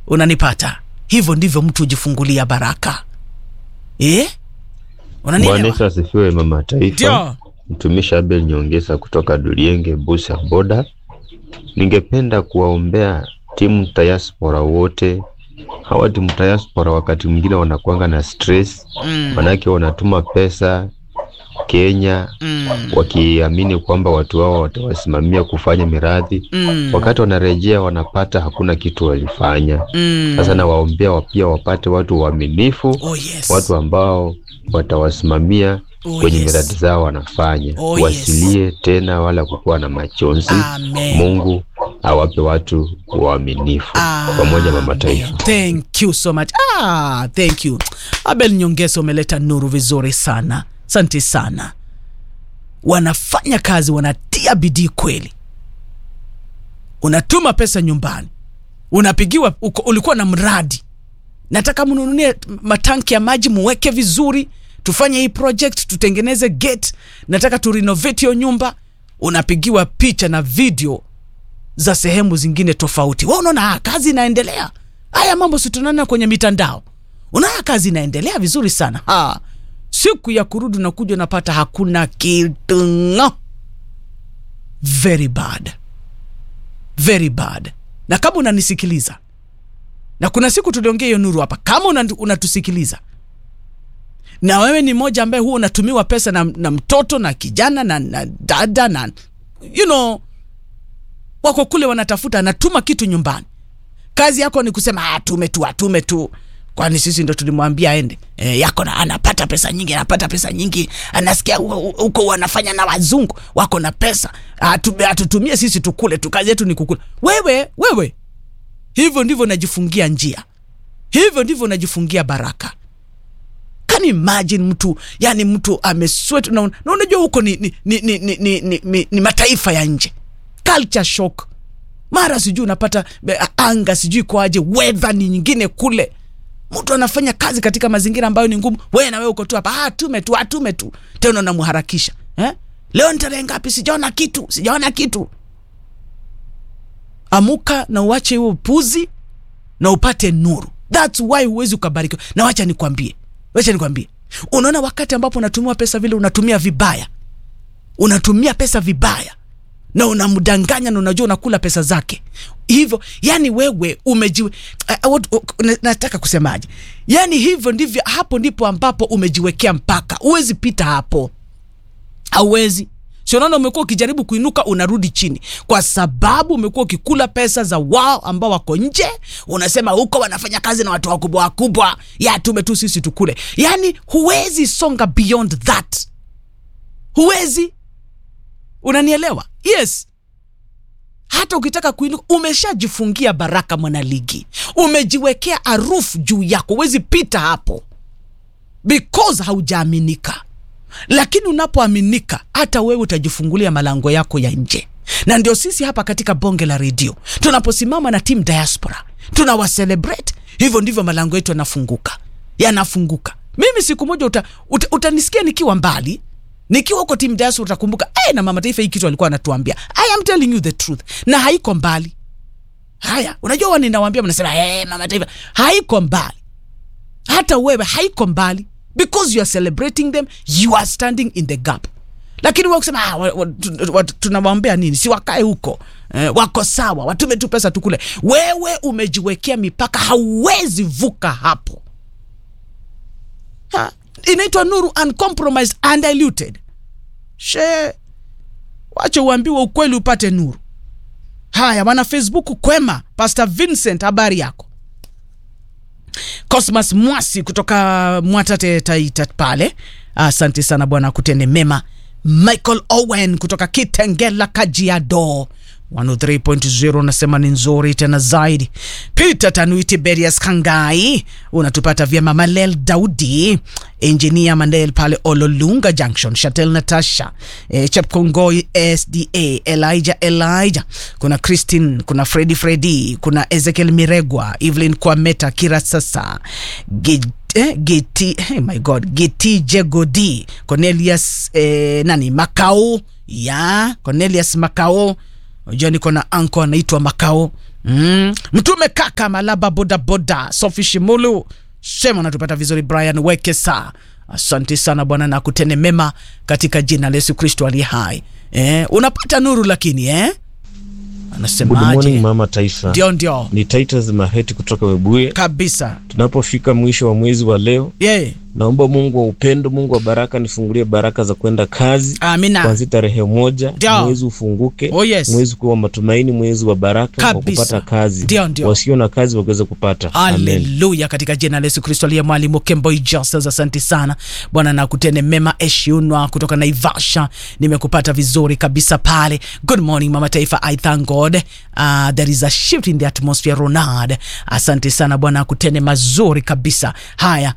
unanipata hivyo ndivyo mtu hujifungulia baraka eh? Bwana unanielewa Yesu asifiwe, mama taifa. ndio Mtumishi Abel Nyongesa kutoka Dulienge, Busia Boda. Ningependa kuwaombea timu diaspora wote. Hawa timu diaspora wakati mwingine wanakuanga na stress, mm, manake wanatuma pesa Kenya mm, wakiamini kwamba watu wao watawasimamia kufanya miradi. mm, Wakati wanarejea wanapata hakuna kitu walifanya. mm. Sasa nawaombea wa- pia wapate watu waaminifu, oh, yes. watu ambao watawasimamia oh, kwenye yes. miradi zao wanafanya Oh, wasilie tena wala kukuwa na machozi. Amen. Mungu awape watu waaminifu pamoja na mataifa. Thank you so much. Ah, thank you. Abel Nyongesa umeleta nuru vizuri sana. Asante sana. Wanafanya kazi, wanatia bidii kweli. Unatuma pesa nyumbani, unapigiwa uko, ulikuwa na mradi, nataka mnunulie matanki ya maji muweke vizuri, tufanye hii project, tutengeneze gate, nataka tu renovate hiyo nyumba. Unapigiwa picha na video za sehemu zingine tofauti. Wewe unaona ah, kazi inaendelea. Haya mambo si tunaona kwenye mitandao, unaona kazi inaendelea vizuri sana. Ha, siku ya kurudi unakuja unapata hakuna kitu. ng'o. Very bad, very bad. Na kama unanisikiliza, na kuna siku tuliongea hiyo nuru hapa, kama una- unatusikiliza na wewe ni mmoja ambaye huwa unatumiwa pesa na, na mtoto na kijana na, na dada na you know wako kule wanatafuta, anatuma kitu nyumbani. Kazi yako ni kusema atume tu, atume tu, kwani sisi ndo tulimwambia aende. E, yako na anapata pesa nyingi, anapata pesa nyingi, anasikia hu- huko wanafanya na wazungu wako na pesa, Atu- atutumie sisi tukule tu, kazi yetu ni kukula. Wewe wewe, hivyo ndivyo unajifungia njia, hivyo ndivyo unajifungia baraka. Can you imagine mtu yani mtu amesweat na, na unajua huko ni, ni, ni, ni, ni, ni, ni, ni, ni mataifa ya nje culture shock mara sijui unapata be- anga sijui kwaje weather ni nyingine kule mtu anafanya kazi katika mazingira ambayo ni ngumu wewe na wewe uko tu hapa ah, tume tu atume tu tena unamharakisha eh? leo ni tarehe ngapi sijaona kitu sijaona kitu amuka na uache huo upuzi na upate nuru thats why huwezi ukabarikiwa na wacha nikwambie wacha nikwambie unaona wakati ambapo unatumiwa pesa vile unatumia vibaya unatumia pesa vibaya na unamdanganya na unajua unakula pesa zake hivyo yani wewe umejiwe uh, uh, uh, na- nataka kusemaje yani hivyo ndivyo hapo ndipo ambapo umejiwekea mpaka huwezi pita hapo hauwezi si unaona umekuwa ukijaribu kuinuka unarudi chini kwa sababu umekuwa ukikula pesa za wao ambao wako nje unasema huko wanafanya kazi na watu wakubwa wakubwa ya tume tu sisi tukule yani huwezi songa beyond that huwezi unanielewa yes hata ukitaka kuinuka umeshajifungia baraka mwanaligi umejiwekea harufu juu yako huwezi pita hapo because haujaaminika lakini unapoaminika hata wewe utajifungulia malango yako ya nje na ndio sisi hapa katika bonge la redio tunaposimama na timu diaspora tunawacelebrate hivyo ndivyo malango yetu yanafunguka yanafunguka mimi siku moja uta, uta, utanisikia nikiwa mbali nikiwa huko timu diaspora utakumbuka hey, na mama taifa hii kitu alikuwa anatuambia i am telling you the truth na haiko mbali haya unajua wa ninawambia mnasema hey, mama taifa haiko mbali hata wewe haiko mbali because you are celebrating them you are standing in the gap lakini wewe kusema ah, wa- wa- tu- wa- tunawaombea nini si wakae huko eh, wako sawa watume tu pesa tukule wewe umejiwekea mipaka hauwezi vuka hapo ha, inaitwa nuru uncompromised undiluted she wache uambiwe ukweli upate nuru haya wana facebook kwema pastor vincent habari yako Cosmas Mwasi kutoka Mwatate Taita pale, asante sana bwana, kutende mema. Michael Owen kutoka Kitengela Kajiado 103.0 unasema ni nzuri tena zaidi. Peter Tanuiti Berias Kangai unatupata vyema. Malel Daudi engineer Mandel pale Ololunga Junction, Shatel Natasha e, Chepkongoi SDA Elijah Elijah, kuna Christine, kuna Freddy Freddy, kuna Ezekiel Miregwa, Evelyn Kwameta Kira sasa Gid eh, Geti, hey my god Geti Jegodi Cornelius eh, nani Makao ya Cornelius Makao unajua niko na anko anaitwa Makao mm. mtume kaka malaba bodaboda sofi shimulu sema natupata vizuri brian wekesa asante sana bwana na kutene mema katika jina la yesu kristo aliye hai eh, unapata nuru lakini eh? Good morning anasemaje mama taifa. ndio ndio Ni Titus Maheti kutoka Webuye. kabisa Tunapofika mwisho wa mwezi wa leo, yeah. naomba Mungu wa upendo, Mungu wa baraka, nifungulie baraka za kwenda kazi amina kuanzia tarehe moja, Ndio. mwezi ufunguke, Oh, yes. mwezi kuwa matumaini, mwezi wa baraka wa Kabisa. kupata kazi, Ndio, ndio. wasio na kazi waweze kupata. Amen. haleluya katika jina la yesu kristo aliye mwalimu kemboi justus asante sana bwana na kutene mema eshiunwa kutoka naivasha nimekupata vizuri kabisa pale good morning mama taifa i thank god uh, there is a shift in the atmosphere ronald asante sana bwana akutene mazuri kabisa haya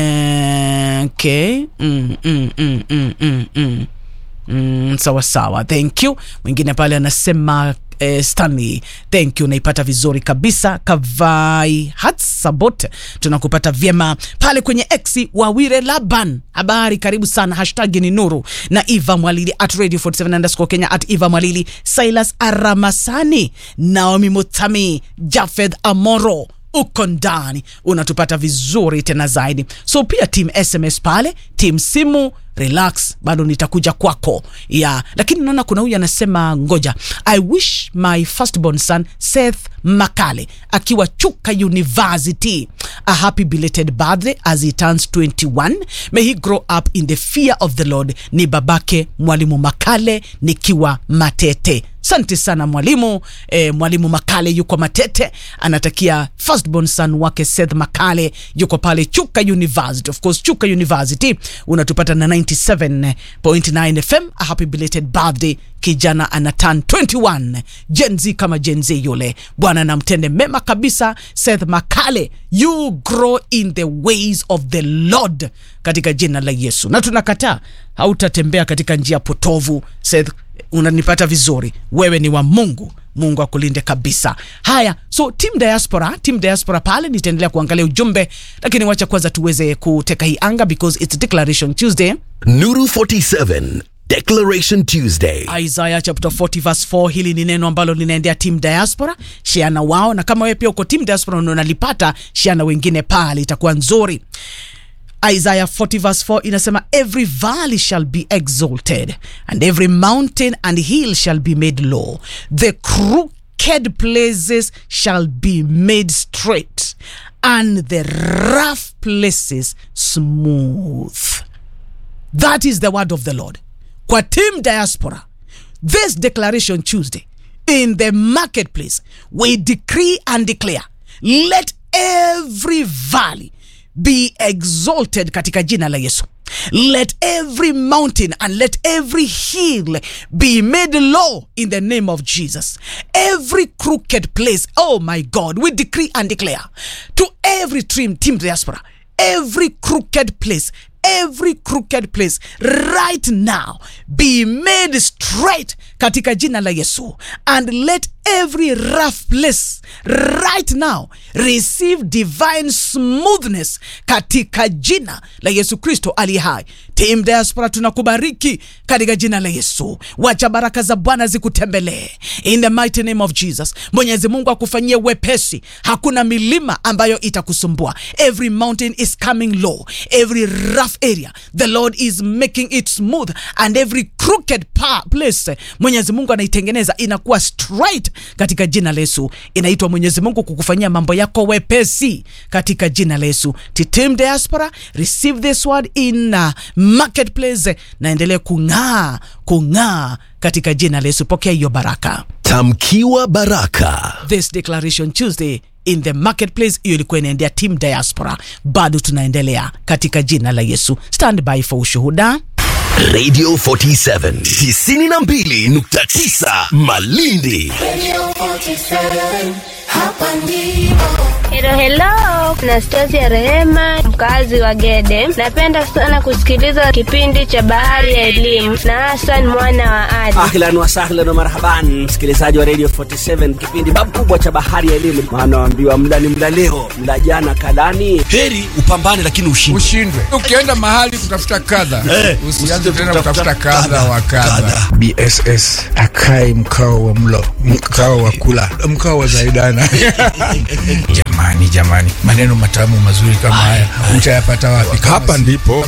eh, okay mm, mm, mm, mm, mm, mm. Mm, sawa sawa thank you mwingine pale anasema eh, stanley thank you naipata vizuri kabisa kavai hatsabot tunakupata vyema pale kwenye x wawire laban habari karibu sana hashtag ni nuru na eva mwalili at radio 47 underscore kenya at eva mwalili silas aramasani naomi mutami jafeth amoro uko ndani unatupata vizuri tena zaidi so pia team sms pale team simu relax bado nitakuja kwako ya lakini naona kuna huyu anasema ngoja i wish my firstborn son seth makale akiwa chuka university a happy belated birthday as he turns 21 may he grow up in the fear of the lord ni babake mwalimu makale nikiwa matete asante sana mwalimu e, mwalimu makale yuko matete anatakia firstborn son wake seth makale yuko pale chuka university of course chuka university unatupata na 97.9 fm a happy belated birthday kijana ana turn 21 jenz kama jenz yule bwana namtende mema kabisa seth makale you grow in the ways of the lord katika jina la yesu na tunakataa hautatembea katika njia potovu seth unanipata vizuri wewe ni wa mungu mungu akulinde kabisa haya so team diaspora team diaspora pale nitaendelea kuangalia ujumbe lakini wacha kwanza tuweze kuteka hii anga because its declaration tuesday Nuru 47 Declaration Tuesday. isaya chapter 40 verse 4 hili ni neno ambalo linaendea team diaspora shiana wao na kama wewe pia uko team diaspora na unalipata shiana wengine pale itakuwa nzuri Isaiah 40 verse 4 inasema every valley shall be exalted and every mountain and hill shall be made low the crooked places shall be made straight and the rough places smooth that is the word of the lord kwa team diaspora this declaration tuesday in the marketplace we decree and declare let every valley be exalted katika jina la yesu let every mountain and let every hill be made low in the name of jesus every crooked place oh my god we decree and declare to every team team diaspora every crooked place every crooked place right now be made straight katika jina la yesu and let every rough place right now receive divine smoothness katika jina la yesu kristo aliye hai tim diaspora tunakubariki katika jina la yesu wacha baraka za bwana zikutembelee in the mighty name of jesus mwenyezi mungu akufanyie wepesi hakuna milima ambayo itakusumbua every mountain is coming low every rough area the lord is making it smooth and every crooked pa- place mwenyezi mungu anaitengeneza inakuwa straight katika jina la yesu inaitwa mwenyezi mungu kukufanyia mambo yako wepesi katika jina la yesu titim diaspora receive this word in uh, marketplace naendelee kung'aa kung'aa katika jina la yesu pokea hiyo baraka Tamkiwa baraka. this declaration tuesday in the marketplace hiyo ilikuwa inaendea team diaspora bado tunaendelea katika jina la yesu stand by for ushuhuda Radio 47 92.9 Malindi. Radio 47, hapa ndipo. Hello, hello. leo. Nastasia Rehema, mkazi wa Gede. Napenda sana kusikiliza kipindi cha Bahari ya Elimu na Hassan mwana wa Ali. Ahlan wa sahlan wa marhaban, msikilizaji wa Radio 47, kipindi babu kubwa cha bahari ya elimu. Maana waambiwa mla ni mla leo, mla jana kalani. Heri upambane lakini ushinde. ushindwe ukienda mahali kutafuta kadha usianze tena kutafuta kadha wa kadha bss akae mkao wa mlo mkao wa kula mkao wa zaidana jamani jamani maneno matamu mazuri kama haya utayapata wapi hapa ndipo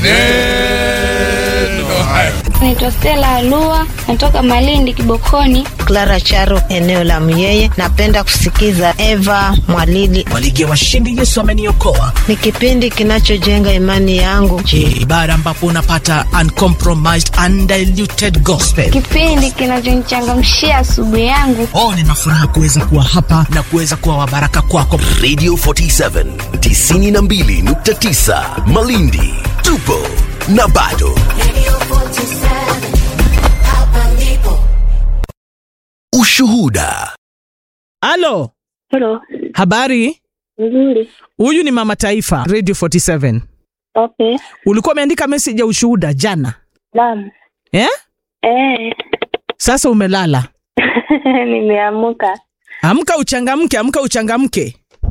maneno hayo Naitwa Stella Alua, natoka Malindi Kibokoni. Clara Charo, eneo la Myeye. Napenda kusikiza Eva Mwalili. Waligi ya washindi Yesu ameniokoa. Ni kipindi kinachojenga imani yangu. Je, ibada ambapo unapata uncompromised undiluted gospel. Kipindi kinachonichangamshia asubuhi yangu. Oh, nina furaha kuweza kuwa hapa na kuweza kuwa wabaraka kwako. Radio 47 92.9 Malindi. Tupo na bado. Ushuhuda. Halo, Hello. habari? Nzuri. Huyu ni Mama Taifa, Radio 47. Okay. Ulikuwa umeandika message ya ushuhuda jana Naam. eh? Eh. Sasa umelala. Nimeamka. Amka uchangamke, amka uchangamke.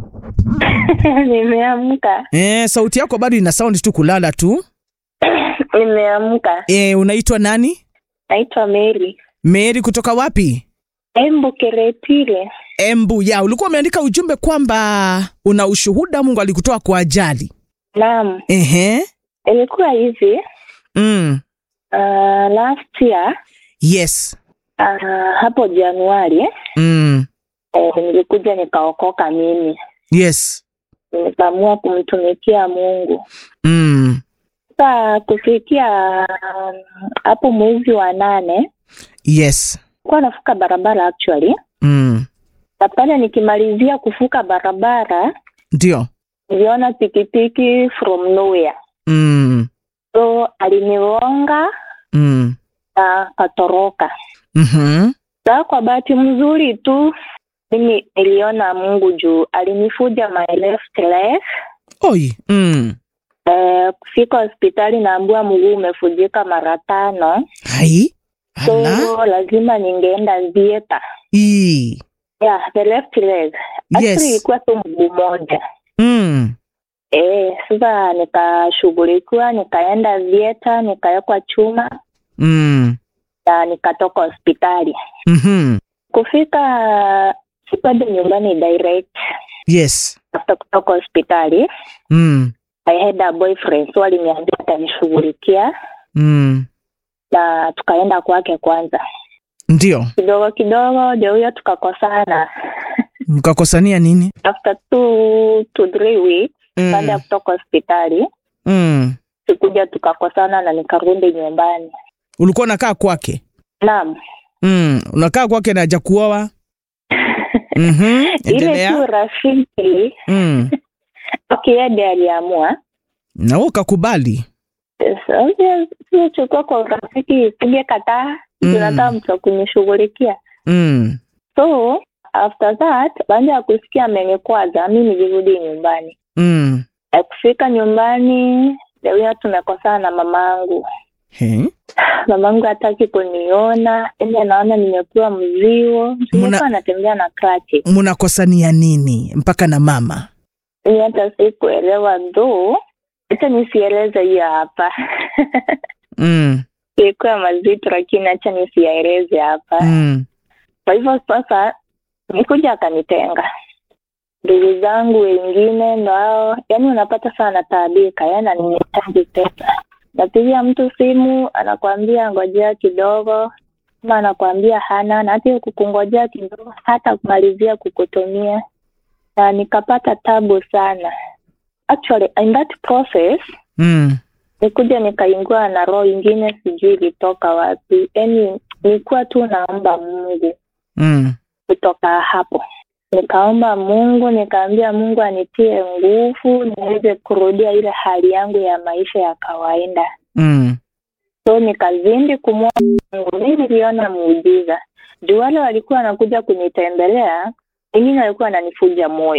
Nimeamka. Eh, sauti yako bado ina sound tu kulala tu. Nimeamka. Eh, unaitwa nani? Naitwa Mary. Mary kutoka wapi? Embu Keretile. Embu. Ya, ulikuwa umeandika ujumbe kwamba una ushuhuda Mungu alikutoa kwa ajali. Naam. Ehe. Ilikuwa hivi. Mm. Uh, last year Yes. uh, hapo Januari Mm. eh, nilikuja nikaokoka mimi. Yes. Nikaamua kumtumikia Mungu. Mm. Sasa kufikia um, hapo mwezi wa nane Yes. kuwa nafuka barabara actually, Mm. na pale nikimalizia kufuka barabara Ndio. niliona pikipiki from nowhere, Mm. so alinigonga Mm. na katoroka. Mhm. Sasa kwa bahati mzuri tu mimi niliona Mungu juu alinifuja my left leg. Oi. Mm. Eh, kufika hospitali naambiwa mguu umefujika mara tano, Hai. Ala. so lazima ningeenda theater. Ii. Yeah, the left leg. Actually Yes. ilikuwa tu mguu moja. Mm. Eh, sasa nikashughulikiwa, nikaenda theater, nikawekwa chuma Mm. na nikatoka hospitali. Mhm. Kufika sikwenda nyumbani direct Yes. after kutoka hospitali. Mm. I had a boyfriend so aliniambia atanishughulikia Mm. na tukaenda kwake kwanza. Ndio. Kidogo kidogo ndio huyo tukakosana. Mkakosania nini? After two to three weeks Mm. baada ya kutoka hospitali Mm. sikuja tukakosana na nikarudi nyumbani. Ulikuwa unakaa kwake? Naam. Mm. Unakaa kwake na hajakuoa? Mhm. Ile Endelea. tu rafiki Mm. Kiede aliamua Na wewe ukakubali. chukua kwa urafiki, sige kataa, Mm. tunataka mtu wa kunishughulikia. Mm. So after that, baada ya kusikia amenikwaza, mi nilirudi nyumbani. Mm. Ya kufika nyumbani, leo tumekosana na mamangu. He? Mamangu hataki kuniona, ende anaona nimepewa mzigo. Nilikuwa anatembea na krati. Mnakosania nini mpaka na mama? Ni hata sikuelewa ndo, hata nisieleze hiyo hapa Mm. ilikuwa mazito, lakini hacha nisiyaeleze hapa. Mm. Kwa hivyo sasa nikuja akanitenga. Ndugu zangu wengine ndo hao, yani unapata sana taabika, yani anihitaji pesa. Napigia mtu simu anakwambia ngojea kidogo, ama anakwambia hana, na hata hiyo kukungojea kidogo hata kumalizia kukutumia, na nikapata tabu sana. Actually in that process Mm. nikuja nikaingua na roho ingine, sijui ilitoka wapi. Yani nilikuwa tu naomba Mungu Mm. kutoka hapo nikaomba Mungu, nikaambia Mungu anitie nguvu niweze kurudia ile hali yangu ya maisha ya kawaida. Mm. So nikazindi kumwomba Mungu. Mimi niliona muujiza juu wale walikuwa wanakuja kunitembelea, wengine walikuwa wananifuja moyo,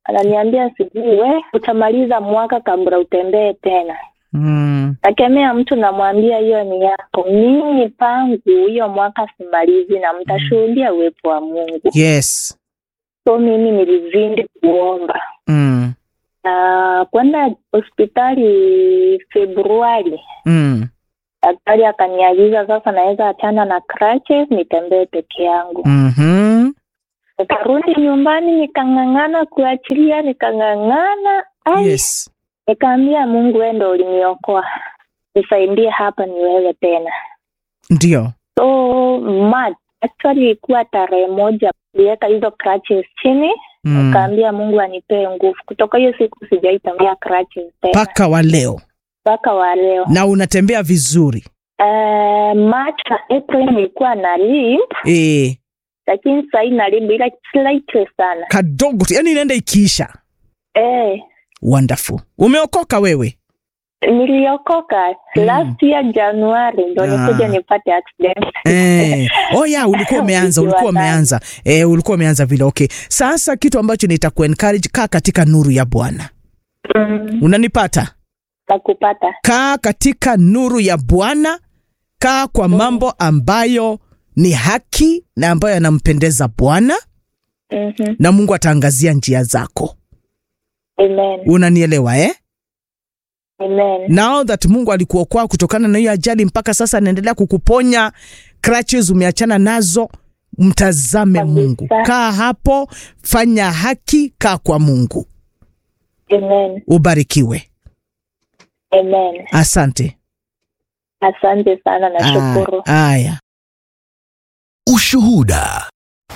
ananiambia sijui we utamaliza mwaka kabla utembee tena Mm. nakemea mtu namwambia hiyo ni yako mimi pangu hiyo mwaka simalizi na mtashuhudia uwepo wa mungu Yes. so mimi nilizindi kuomba Mm. na kwenda hospitali februari Mm. daktari akaniagiza sasa naweza achana na crutches nitembee peke yangu Mhm. nikarudi nyumbani nikang'ang'ana kuachilia nikang'ang'ana ai Yes. nikaambia mungu wewe ndo uliniokoa nisaidie hapa niwewe tena Ndio. so March actually ilikuwa tarehe moja liweka hizo crutches chini Mm. nikaambia mungu anipee nguvu kutoka hiyo siku sijaitambia crutches tena Paka wa leo. mpaka wa leo Na unatembea vizuri. uh, March na April nilikuwa na limp Eh, lakini sahii na limp ila slightly sana kadogo tu. Yaani inaenda ikiisha. eh, Wonderful. Umeokoka wewe? niliokoka last year Januari ndo Ah. nikuja nipate accident Eh. Oh ya, ulikuwa umeanza, ulikuwa Nikiwa ndani. umeanza. Eh, ulikuwa umeanza vile. Okay. Sasa kitu ambacho nitakuencourage kaa katika nuru ya Bwana. Mm, Unanipata? nakupata kaa katika nuru ya Bwana, kaa kwa mambo ambayo ni haki na ambayo yanampendeza Bwana, Mhm. na Mungu ataangazia njia zako. Amen. Unanielewa eh? Amen. Now that Mungu alikuokoa kutokana na hiyo ajali, mpaka sasa anaendelea kukuponya, crutches umeachana nazo, mtazame Kabisa. Mungu. Kaa hapo, fanya haki, kaa kwa Mungu. Amen. Ubarikiwe. Amen. Asante. Asante sana nashukuru. Ah, Aya. Ushuhuda.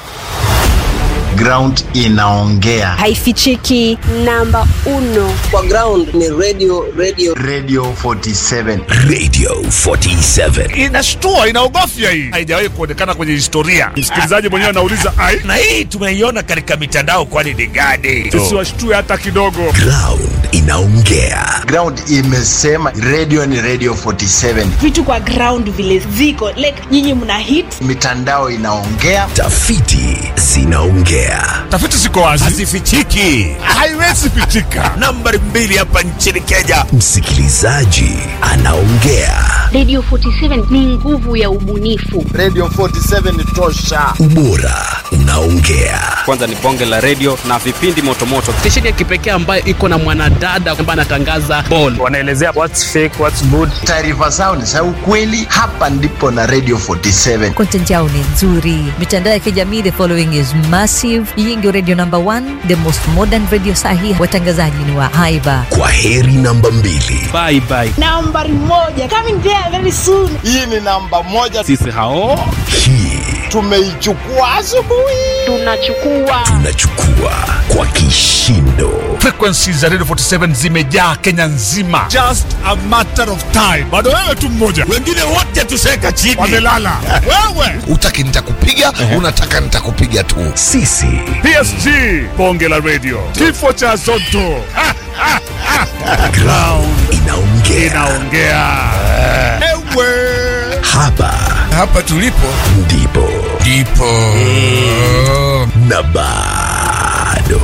ground inaongea haifichiki namba uno kwa ground ni radio radio radio 47 Radio 47. inashtua inaogofya hii haijawahi kuonekana kwenye historia msikilizaji mwenyewe anauliza ai na hii tumeiona katika mitandao kwani ni gani tusiwashtue hata kidogo Ground inaongea. ground imesema radio ni radio 47 vitu kwa ground vile ziko like nyinyi mna hit mitandao inaongea Tafiti zinaongea. tafiti ziko wazi hazifichiki haiwezi pitika nambari mbili hapa nchini kenya Msikilizaji anaongea. Radio 47 ni nguvu ya ubunifu. radio 47 ni tosha Ubora unaongea. kwanza ni bonge la redio na vipindi motomoto stesheni ya kipekee ambayo iko na mwanadada ambaye anatangaza ball wanaelezea what's fake what's good taarifa zao ni za ukweli hapa ndipo na radio 47 content yao ni nzuri mitandao ya kijamii the following is massive hii ndio radio number one the most modern radio sahi watangazaji ni wa haiba Kwa heri namba mbili. bye bye nambari moja coming there very soon hii ni namba moja sisi hao Hii tumeichukua asubuhi Tunachukua tunachukua kwa kishindo. frequencies za radio 47 zimejaa kenya nzima just a matter of time bado wewe tu mmoja wengine wote tuseka chini wamelala wewe utaki nitakupiga unataka nitakupiga tu Sisi psg bonge la radio kifo cha zoto Ha, ha, ha. ground inaongea. inaongea ewe Hapa hapa tulipo ndipo ndipo na bado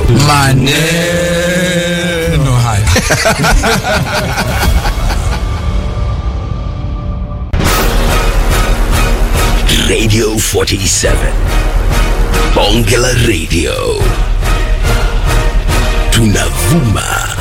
maneno haya Radio 47. Bonge la Radio. Tunavuma